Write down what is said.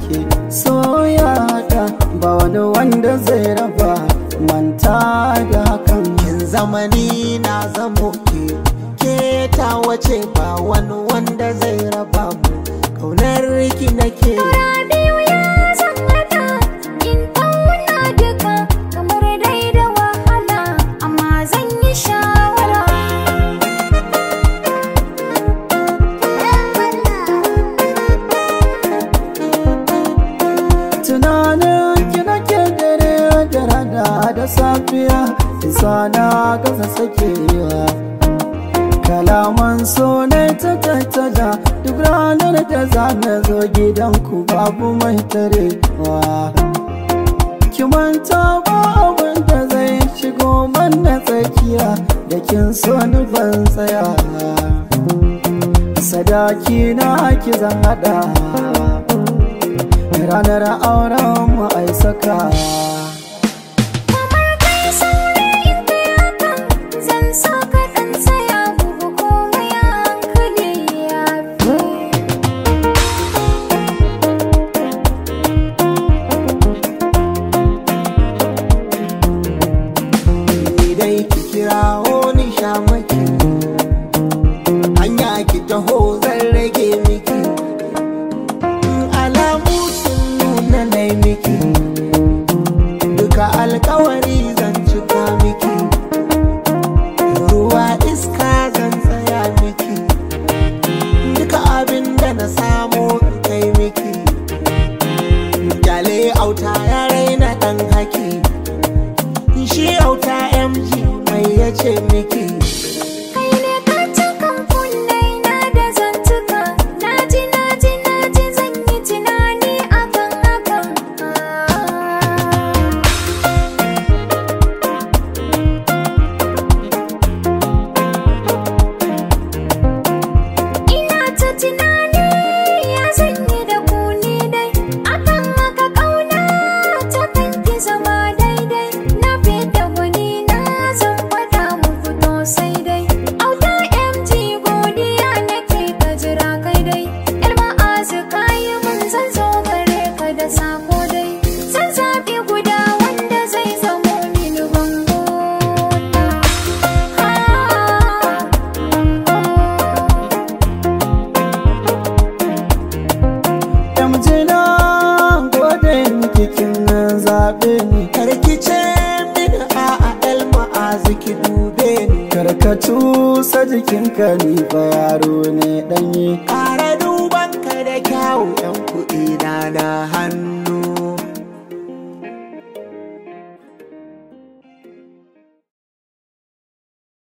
ke soyata ba wani wanda zai raba manta da hakan kin zamani na zamo ke ke ta wace ba wani wanda zai raba mu kaunar ki nake biyu ya zan hada in tauna duka kamar dai da wahala amma zan yi shawara tunanin ki nake dare da rana da safiya isa na gaza sakewa kalaman so ne ta tattada duk ranar da za na zo gidanku babu mai tarewa ki manta ba abin da zai shigo mana tsakiya da kin so ni ban tsaya sadaki na ki zan hada ranar auren mu ai saka kamar kai saurayi in kai hakan zan so ka dan tsaya bugu komai a hankali ya fi ni dai ki kirawo ni sha maki hanya ki taho zan rage miki in alamu sun nuna nai miki duka alkawari zan cika miki ruwa iska zan tsaya miki duka abin da na samu in kai miki Jale auta ya raina dan haki shi auta mg mai yace miki kai ne ka cikan kullai na da zantuka naji naji naji zan yi tunani akan hakan ina ta tunani ya zan yi da ku ni dai akan haka kauna ta kanki zama daidai na fita gwani na zan faɗa muku to sai dai auta mg godiya nake ka jira kai dai yar ma'azu kayi mun zan zo gare ka da sako dai zan zaɓi guda wanda zai zamo mini bango ha Damjina gode miki kin zaɓe ni karkice mini a a el ma'azu ki dube ni karkatu sa jikinka ni fa yaro ne ɗanye ƙara duban ka da kyawu yan kuɗi na na hannu